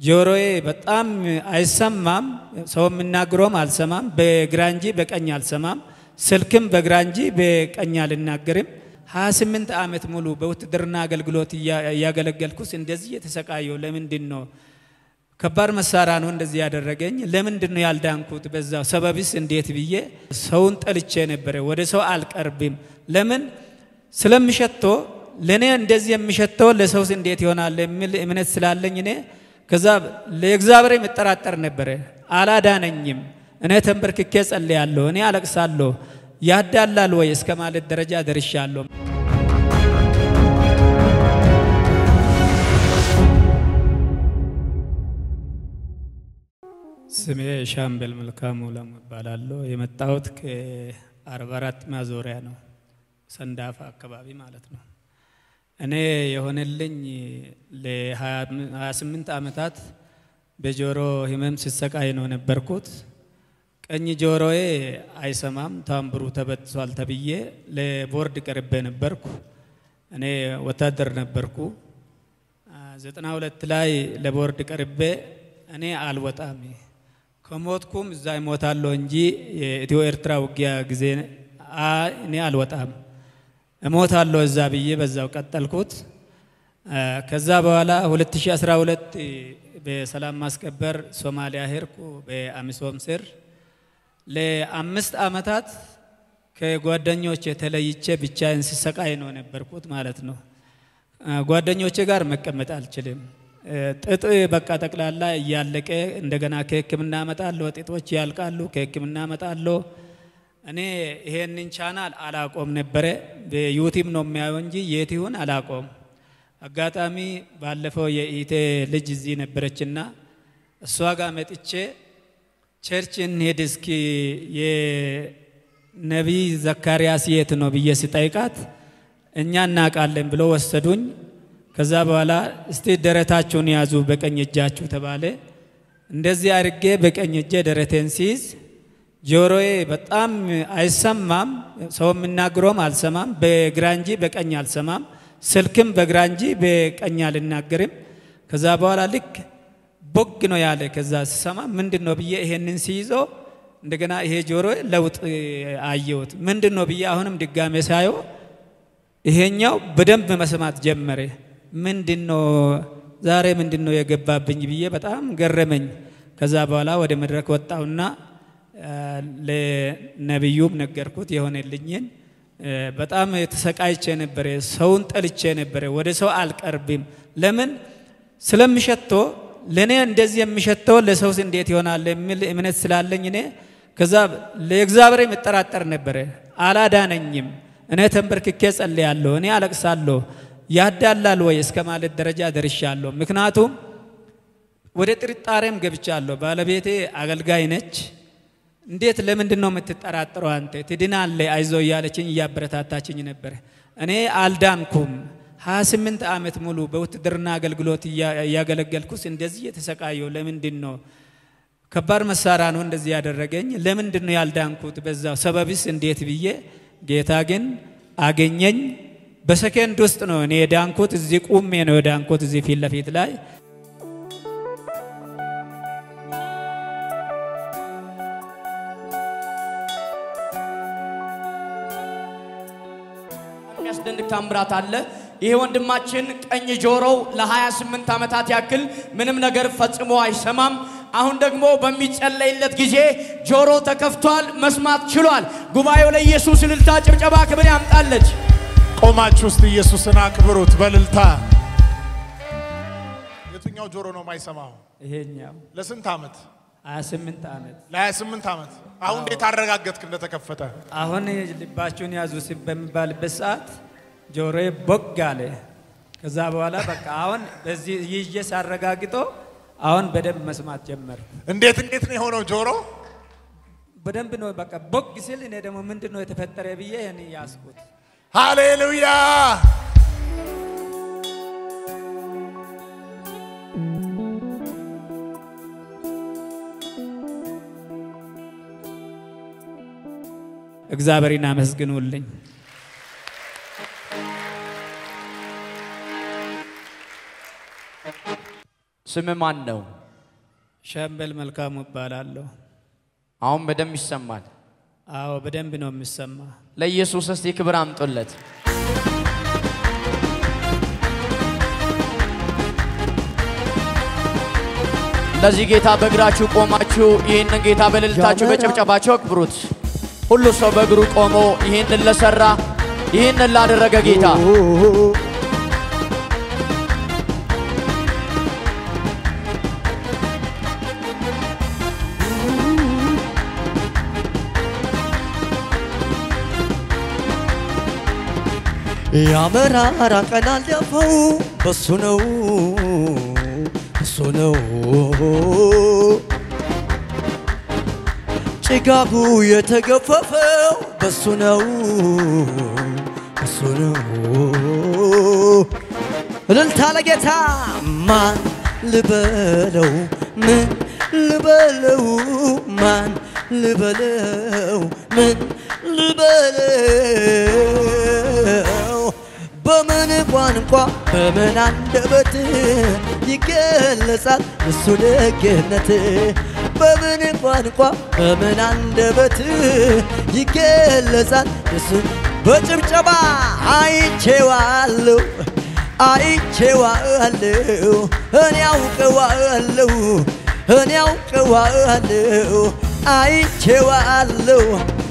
ጆሮዬ በጣም አይሰማም፣ ሰው የሚናገረውም አልሰማም። በግራ እንጂ በቀኝ አልሰማም። ስልክም በግራ እንጂ በቀኝ አልናገርም። 28 ዓመት ሙሉ በውትድርና አገልግሎት እያገለገልኩስ እንደዚህ የተሰቃየው ለምንድን ነው? ከባድ መሳሪያ ነው እንደዚህ ያደረገኝ። ለምንድን ነው ያልዳንኩት? በዛው ሰበብስ እንዴት ብዬ ሰውን ጠልቼ ነበረ። ወደ ሰው አልቀርብም። ለምን ስለምሸቶ ለእኔ እንደዚህ የሚሸተው ለሰውስ እንዴት ይሆናል የሚል እምነት ስላለኝ እኔ ከዛ ለእግዚአብሔር የምጠራጠር ነበረ። አላዳነኝም። እኔ ተንበርክኬ ጸልያለሁ፣ እኔ አለቅሳለሁ። ያዳላል ወይ እስከ ማለት ደረጃ ደርሻለሁ። ስሜ ሻምበል መልካሙ ለሙ እባላለሁ። የመጣሁት ከአርባ አራት ማዞሪያ ነው፣ ሰንዳፋ አካባቢ ማለት ነው። እኔ የሆነልኝ ለ28 ዓመታት በጆሮ ህመም ሲሰቃይ ነው ነበርኩት። ቀኝ ጆሮዬ አይሰማም፣ ታምብሩ ተበጥሷል ተብዬ ለቦርድ ቀርቤ ነበርኩ። እኔ ወታደር ነበርኩ። ዘጠና ሁለት ላይ ለቦርድ ቀርቤ እኔ አልወጣም ከሞትኩም እዛ ይሞታለሁ እንጂ የኢትዮ ኤርትራ ውጊያ ጊዜ እኔ አልወጣም እሞታለሁ እዛ ብዬ በዛው ቀጠልኩት። ከዛ በኋላ 2012 በሰላም ማስከበር ሶማሊያ ሄድኩ በአሚሶም ስር ለአምስት ዓመታት ከጓደኞቼ ተለይቼ ብቻዬን ስሰቃይ ነው ነበርኩት ማለት ነው። ጓደኞቼ ጋር መቀመጥ አልችልም። ጥጥ በቃ ጠቅላላ እያለቀ እንደገና ከሕክምና እመጣለሁ። ጥጦች ያልቃሉ፣ ከሕክምና እመጣለሁ። እኔ ይሄንን ቻናል አላቆም ነበረ። በዩቲዩብ ነው የሚያየው እንጂ የት ይሁን አላቆም። አጋጣሚ ባለፈው የኢቴ ልጅ እዚህ ነበረችና እሷ ጋር መጥቼ ቸርች እንሄድ እስኪ የነቢይ ዘካርያስ የት ነው ብዬ ስጠይቃት እኛ እናውቃለን ብሎ ወሰዱኝ። ከዛ በኋላ እስቲ ደረታችሁን ያዙ በቀኝ እጃችሁ ተባለ። እንደዚህ አድርጌ በቀኝ እጄ ደረቴን ሲይዝ ጆሮዬ በጣም አይሰማም፣ ሰው የሚናገረውም አልሰማም። በግራ እንጂ በቀኝ አልሰማም። ስልክም በግራ እንጂ በቀኝ አልናገርም። ከዛ በኋላ ልክ ቦግ ነው ያለ። ከዛ ስሰማ ምንድን ነው ብዬ ይሄንን ሲይዞ እንደገና ይሄ ጆሮ ለውጥ አየሁት። ምንድን ነው ብዬ አሁንም ድጋሜ ሳየው ይሄኛው በደንብ መስማት ጀመረ። ምንድን ነው ዛሬ ምንድን ነው የገባብኝ ብዬ በጣም ገረመኝ። ከዛ በኋላ ወደ መድረክ ወጣሁና ለነቢዩም ነገርኩት የሆነልኝን። በጣም ተሰቃይቼ ነበረ። ሰውን ጠልቼ ነበረ። ወደ ሰው አልቀርብም። ለምን ስለምሸቶ ለእኔ እንደዚህ የሚሸተው ለሰውስ እንዴት ይሆናል የሚል እምነት ስላለኝ እኔ ከዛ ለእግዚአብሔር የምጠራጠር ነበረ። አላዳነኝም። እኔ ተንበርክኬ ጸልያለሁ፣ እኔ አለቅሳለሁ። ያዳላል ወይ እስከ ማለት ደረጃ ደርሻለሁ። ምክንያቱም ወደ ጥርጣሬም ገብቻለሁ። ባለቤቴ አገልጋይ ነች። እንዴት ለምንድን ነው የምትጠራጥረው? አንተ ትድናለህ፣ አይዞ እያለችኝ እያበረታታችኝ ነበር። እኔ አልዳንኩም። 28 ዓመት ሙሉ በውትድርና አገልግሎት እያገለገልኩስ እንደዚህ የተሰቃየው ለምንድን ነው? ከባድ መሳሪያ ነው እንደዚህ ያደረገኝ። ለምንድን ነው ያልዳንኩት? በዛው ሰበብስ እንዴት ብዬ ጌታ ግን አገኘኝ። በሰከንድ ውስጥ ነው እኔ የዳንኩት። እዚህ ቁሜ ነው የዳንኩት፣ እዚህ ፊት ለፊት ላይ የሚያስደንቅ ታምራት አለ። ይሄ ወንድማችን ቀኝ ጆሮው ለ28 ዓመታት ያክል ምንም ነገር ፈጽሞ አይሰማም። አሁን ደግሞ በሚጸለይለት ጊዜ ጆሮ ተከፍቷል፣ መስማት ችሏል። ጉባኤው ለኢየሱስ እልልታ፣ ጭብጨባ፣ ክብር ያምጣለች። ቆማችሁ ውስጥ ኢየሱስን አክብሩት በልልታ። የትኛው ጆሮ ነው የማይሰማው? ይሄኛው ለስንት ዓመት? 28 ዓመት ለ28 ዓመት። አሁን እንዴት አረጋገጥክ እንደተከፈተ? አሁን ልባችሁን ያዙ ሲ- በሚባልበት ሰዓት ጆሮዬ ቦግ አለ። ከዛ በኋላ በቃ አሁን በዚህ ይዤ ሳረጋግጦ አሁን በደንብ መስማት ጀመርኩ። እንዴት እንዴት ነው የሆነው ጆሮ? በደንብ ነው በቃ ቦግ ሲል እኔ ደግሞ ምንድን ነው የተፈጠረ ብዬ ይህን ያስኩት። ሃሌሉያ! እግዚአብሔርን አመስግኑልኝ። ስም ማን ነው? ሻምበል መልካሙ እባላለሁ። አሁን በደንብ ይሰማል። አዎ በደንብ ነው የሚሰማ። ለኢየሱስ እስቲ ክብር አምጡለት። ለዚህ ጌታ በእግራችሁ ቆማችሁ ይህንን ጌታ በእልልታችሁ በጭብጨባችሁ አክብሩት። ሁሉ ሰው በእግሩ ቆሞ ይህንን ለሰራ ይህንን ላደረገ ጌታ ያመራራ ቀን አለፈው በሱ ነው እሱ ነው ጭጋጉ የተገፈፈው በሱ ነው እሱ ነው እልልታ ለጌታ ማን ልበለው ምን ልበለው ማን ልበለው ምን ልበለው በምን ቋንቋ በምን አንደበት ይገለጻል እሱ ደግነት በምን ቋንቋ በምን አንደበት ይገለጻል እሱ በጭብጨባ አይቼዋለሁ አይቼዋለሁ እኔ አውቀዋለሁ እኔ አውቀዋለሁ አይቼዋለሁ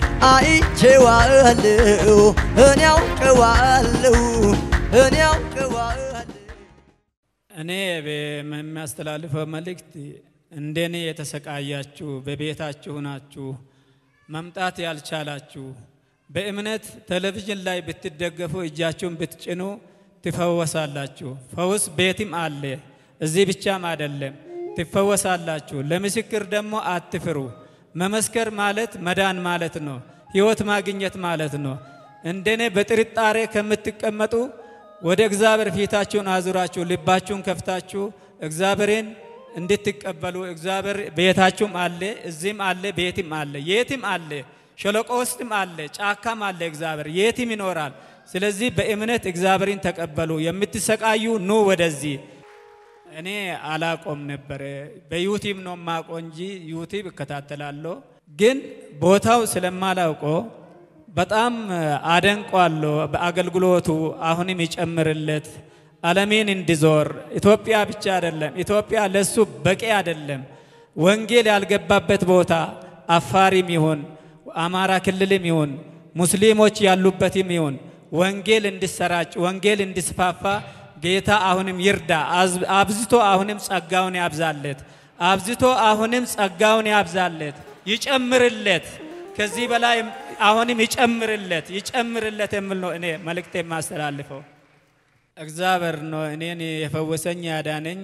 አይቼዋለሁ እኔ አውቀዋለሁ እኔ አውቀዋለሁ እኔ የሚያስተላልፈው መልእክት እንደኔ የተሰቃያችሁ በቤታችሁ ናችሁ መምጣት ያልቻላችሁ በእምነት ቴሌቪዥን ላይ ብትደገፉ እጃችሁን ብትጭኑ ትፈወሳላችሁ። ፈውስ ቤትም አለ፣ እዚህ ብቻም አይደለም። ትፈወሳላችሁ። ለምስክር ደግሞ አትፍሩ። መመስከር ማለት መዳን ማለት ነው። ሕይወት ማግኘት ማለት ነው። እንደኔ በጥርጣሬ ከምትቀመጡ ወደ እግዚአብሔር ፊታችሁን አዙራችሁ ልባችሁን ከፍታችሁ እግዚአብሔርን እንድትቀበሉ እግዚአብሔር ቤታችሁም አለ፣ እዚህም አለ፣ ቤትም አለ፣ የትም አለ፣ ሸለቆ ውስጥም አለ፣ ጫካም አለ። እግዚአብሔር የትም ይኖራል። ስለዚህ በእምነት እግዚአብሔርን ተቀበሉ። የምትሰቃዩ ኑ ወደዚህ። እኔ አላቆም ነበረ። በዩቲብ ነው ማቆ እንጂ ዩቲብ እከታተላለሁ። ግን ቦታው ስለማላውቆ በጣም አደንቋለሁ። በአገልግሎቱ አሁንም ይጨምርለት። ዓለሜን እንዲዞር ኢትዮጵያ ብቻ አይደለም፣ ኢትዮጵያ ለሱ በቂ አይደለም። ወንጌል ያልገባበት ቦታ አፋሪም ይሁን አማራ ክልልም ይሁን ሙስሊሞች ያሉበትም ይሁን ወንጌል እንዲሰራጭ ወንጌል እንዲስፋፋ ጌታ አሁንም ይርዳ። አብዝቶ አሁንም ጸጋውን ያብዛለት። አብዝቶ አሁንም ጸጋውን ያብዛለት፣ ይጨምርለት። ከዚህ በላይ አሁንም ይጨምርለት፣ ይጨምርለት የሚል ነው እኔ መልእክት የማስተላልፈው። እግዚአብሔር ነው እኔን የፈወሰኝ ያዳነኝ።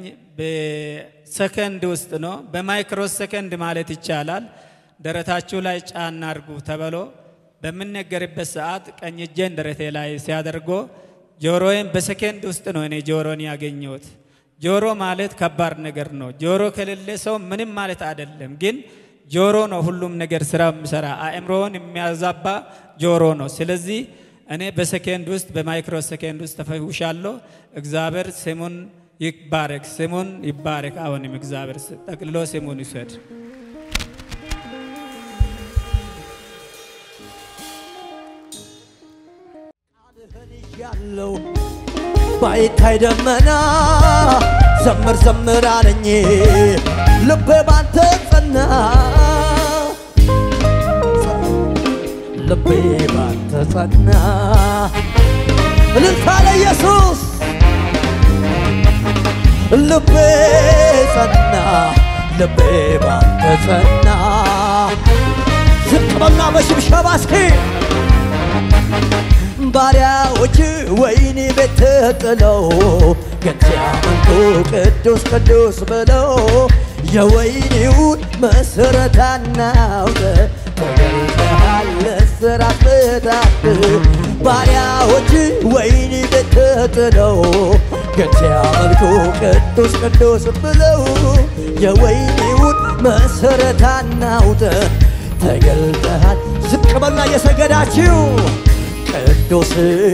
በሰከንድ ውስጥ ነው፣ በማይክሮ ሰከንድ ማለት ይቻላል። ደረታችሁ ላይ ጫና አድርጉ ተብሎ በምነገርበት ሰዓት ቀኝ እጄን ደረቴ ላይ ሲያደርጎ ጆሮዬን በሰከንድ ውስጥ ነው እኔ ጆሮን ያገኘሁት። ጆሮ ማለት ከባድ ነገር ነው። ጆሮ ከሌለ ሰው ምንም ማለት አይደለም። ግን ጆሮ ነው ሁሉም ነገር ስራ የሚሰራ አእምሮውን የሚያዛባ ጆሮ ነው። ስለዚህ እኔ በሰከንድ ውስጥ በማይክሮ ሰከንድ ውስጥ ተፈውሻለሁ። እግዚአብሔር ስሙን ይባረክ፣ ስሙን ይባረክ። አሁንም እግዚአብሔር ጠቅልሎ ስሙን ይውሰድ። ያለው ባይታይ ደመና ዘምር ዘምር አለኝ ልቤ ባንተ ጸና ልቤ ባንተ ጸና እልልታ ለኢየሱስ ልቤ ጸና ልቤ ባንተ ጸና ዝቅ በልና በሽብሸባ እስኪ ባሪያዎች ወይኒ ቤት ጥለው ግን ሲያመልኩ ቅዱስ ቅዱስ ብለው የወይኒውን መሰረት አናውቅ ተገልጠሃል ለስራት ፍታት ባሪያዎች ወይኒ ቤት ጥለው ግን ሲያመልኩ ቅዱስ ቅዱስ ብለው የወይኒውን መሰረት አናውቅ ተገልጠሃል ዝቅ በልና እየሰገዳችሁ ቅዱስ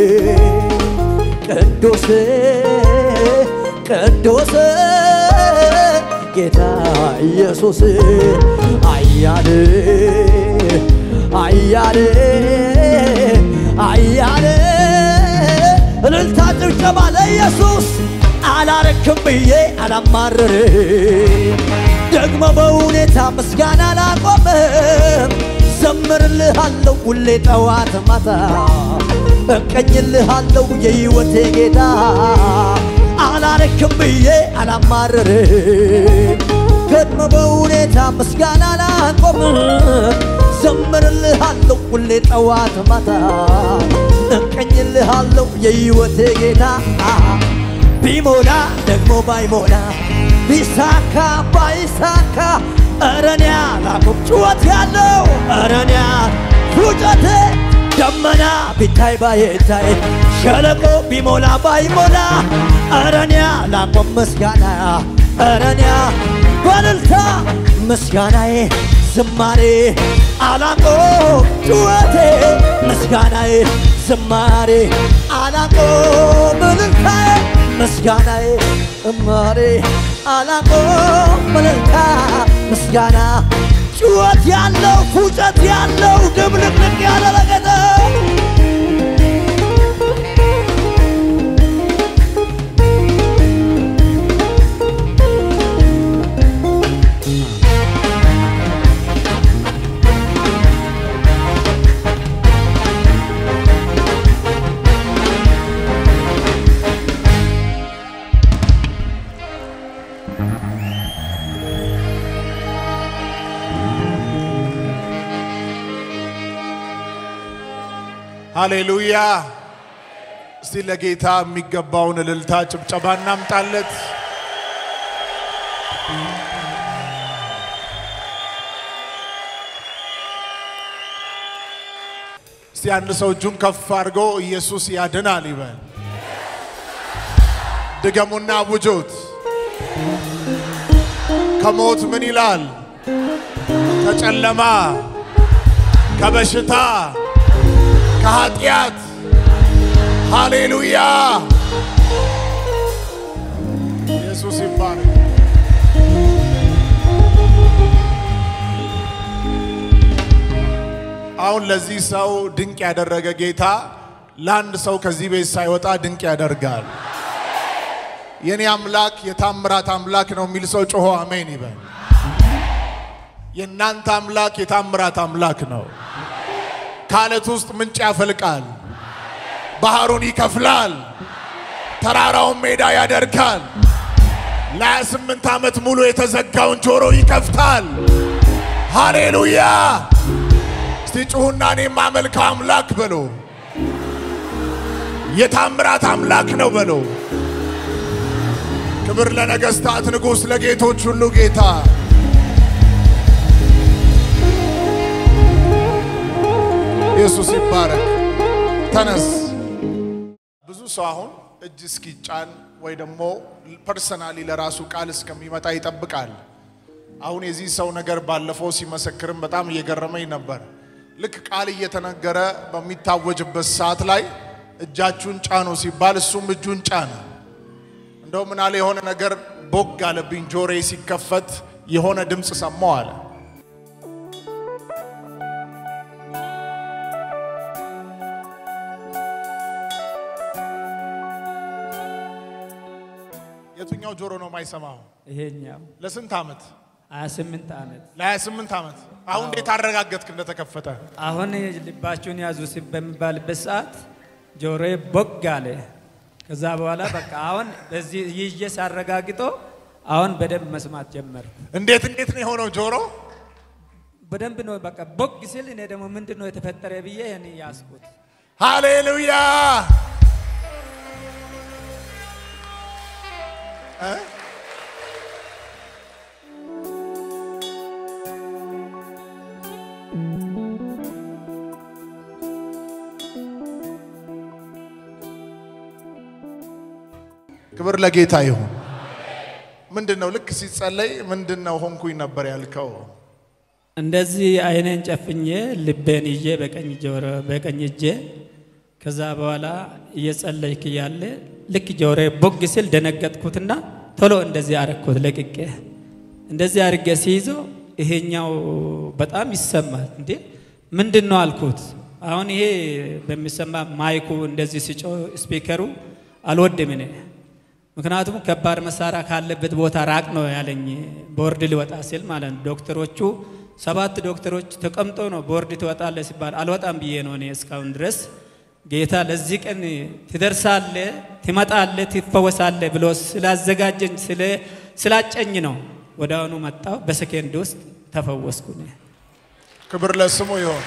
ቅዱስ ቅዱስ ጌታ ኢየሱስ አያሌ አያሌ አያሌ እልልታ ጭብጨባ ለኢየሱስ አላረክም ብዬ አላማርር ደግሞ በሁኔታ ምስጋና አላቆምም ዘምርልሃለሁ ሁሌ ጠዋት ማታ እቀኝልሃለሁ የሕይወቴ ጌታ አላረክም ብዬ አላማርርም ደግሞ በሁኔታ ምስጋና አላቆምም ዘምርልሃለሁ ሁሌ ጠዋት ማታ እቀኝልሃለሁ የሕይወቴ ጌታ ቢሞላ ደግሞ ባይሞላ ቢሳካ ባይሳካ እረኛ ላቁም ጩኸት ያለው እረኛ ፉጨቴ ደመና ቢታይ ባይታይ ሸለቆ ቢሞላ ባይሞላ እረኛ ላቆም ምስጋና እረኛ በልልታ ምስጋናዬ ዝማሬ አላቆ ጩኸቴ ምስጋናዬ ዝማሬ አላቆ ምልልታዬ ምስጋናዬ ዝማሬ አላቆ ምልልታ ምስጋና ጩኸት ያለው ፉጨት ያለው ድብልቅልቅ ያለ ለገጠ ሃሌሉያ። እስቲ ለጌታ የሚገባውን እልልታ ጭብጨባ እናምጣለት። እስቲ አንድ ሰው እጁን ከፍ አድርጎ ኢየሱስ ያድናል ይበል። ድገሙና አውጁት። ከሞት ምን ይላል? ከጨለማ ከበሽታ ከኃጢአት ሃሌሉያ ኢየሱስ ይባረክ። አሁን ለዚህ ሰው ድንቅ ያደረገ ጌታ ለአንድ ሰው ከዚህ ቤት ሳይወጣ ድንቅ ያደርጋል። የኔ አምላክ የታምራት አምላክ ነው የሚል ሰው ጮሆ አሜን ይበል። የእናንተ አምላክ የታምራት አምላክ ነው። ከአለት ውስጥ ምንጭ ያፈልቃል፣ ባህሩን ይከፍላል፣ ተራራውን ሜዳ ያደርጋል። ለሀያ ስምንት ዓመት ሙሉ የተዘጋውን ጆሮ ይከፍታል። ሃሌሉያ! እስቲ ጩሁና እኔ የማመልከው አምላክ በሎ የታምራት አምላክ ነው በሎ። ክብር ለነገሥታት ንጉሥ፣ ለጌቶች ሁሉ ጌታ ኢየሱስ ይባረክ። ተነስ። ብዙ ሰው አሁን እጅ እስኪጫን ወይ ደግሞ ፐርሰናሊ ለራሱ ቃል እስከሚመጣ ይጠብቃል። አሁን የዚህ ሰው ነገር ባለፈው ሲመሰክርም በጣም እየገረመኝ ነበር። ልክ ቃል እየተነገረ በሚታወጅበት ሰዓት ላይ እጃችሁን ጫኑ ሲባል እሱም እጁን ጫነ። እንደው ምናለ የሆነ ነገር ቦግ አለብኝ፣ ጆሬ ሲከፈት የሆነ ድምፅ ሰማው አለ። የትኛው ጆሮ ነው የማይሰማው? ይሄኛው ለስንት ዓመት? 28 ዓመት ለ28 ዓመት። አሁን እንዴት አረጋገጥክ እንደተከፈተ? አሁን ልባችሁን ያዙ ሲ- በሚባልበት ሰዓት ጆሮዬ ቦግ አለ። ከዛ በኋላ በቃ አሁን በዚህ ይዤ ሳረጋግጦ አሁን በደንብ መስማት ጀመርኩ። እንዴት እንዴት ነው የሆነው ጆሮ? በደንብ ነው በቃ ቦግ ሲል እኔ ደግሞ ምንድን ነው የተፈጠረ ብዬ እኔ ያስኩት። ሃሌሉያ! እ? ክብር ለጌታ ይሁን። ምንድን ነው ልክ ሲጸለይ ምንድን ነው ሆንኩኝ ነበር ያልከው? እንደዚህ አይኔን ጨፍኜ ልቤን ይዤ በቀኝ ጆሮ በቀኝ እጄ ከዛ በኋላ እየጸለይክ እያለ ልክ ጆሮዬ ቦግ ሲል ደነገጥኩትና ቶሎ እንደዚህ አረግኩት ለቅቄ። እንደዚህ አድርጌ ሲይዘው ይሄኛው በጣም ይሰማል። እንዴ ምንድን ነው አልኩት። አሁን ይሄ በሚሰማ ማይኩ እንደዚህ ሲጮ ስፒከሩ አልወድም እኔ ምክንያቱም ከባድ መሳሪያ ካለበት ቦታ ራቅ ነው ያለኝ። ቦርድ ሊወጣ ሲል ማለት ነው። ዶክተሮቹ ሰባት ዶክተሮች ተቀምጦ ነው ቦርድ ትወጣለ ሲባል አልወጣም ብዬ ነው እኔ እስካሁን ድረስ ጌታ ለዚህ ቀን ትደርሳለ፣ ትመጣለ፣ ትፈወሳለ ብሎ ስላዘጋጀኝ ስላጨኝ ነው ወደ አሁኑ መጣው። በሰኬንድ ውስጥ ተፈወስኩ። እኔ። ክብር ለስሙ ይሆን።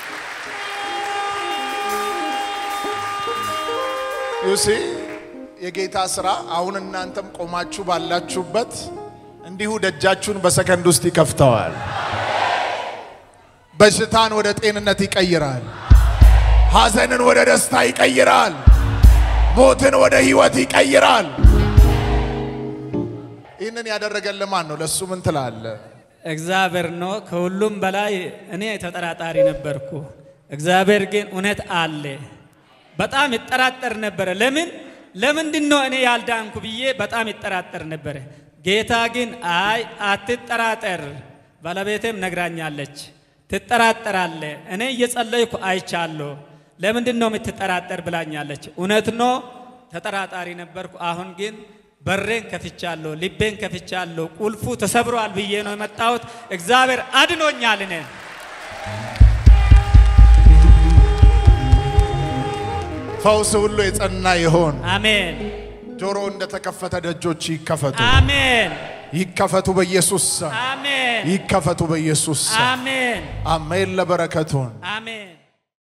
ዩሲ የጌታ ስራ አሁን እናንተም ቆማችሁ ባላችሁበት እንዲሁ ደጃችሁን በሰከንድ ውስጥ ይከፍተዋል። በሽታን ወደ ጤንነት ይቀይራል። ሐዘንን ወደ ደስታ ይቀይራል። ሞትን ወደ ህይወት ይቀይራል። ይህንን ያደረገልን ማን ነው? ለእሱ ምን ትላለ? እግዚአብሔር ነው። ከሁሉም በላይ እኔ ተጠራጣሪ ነበርኩ። እግዚአብሔር ግን እውነት አለ። በጣም ይጠራጠር ነበረ። ለምን ለምንድን ነው እኔ ያልዳንኩ ብዬ በጣም ይጠራጠር ነበረ። ጌታ ግን አይ አትጠራጠር፣ ባለቤቴም ነግራኛለች። ትጠራጠራለ፣ እኔ እየጸለይኩ አይቻለሁ። ለምንድን ነው የምትጠራጠር ብላኛለች። እውነት ነው፣ ተጠራጣሪ ነበርኩ። አሁን ግን በሬን ከፍቻለሁ፣ ልቤን ከፍቻለሁ። ቁልፉ ተሰብሯል ብዬ ነው የመጣሁት። እግዚአብሔር አድኖኛል እኔን ፈውስ ሁሉ የጸና ይሆን። አሜን ጆሮ እንደተከፈተ ደጆች ይከፈቱ፣ አሜን ይከፈቱ በኢየሱስ ስም፣ አሜን ይከፈቱ በኢየሱስ ስም። አሜን አሜን። ለበረከቱን አሜን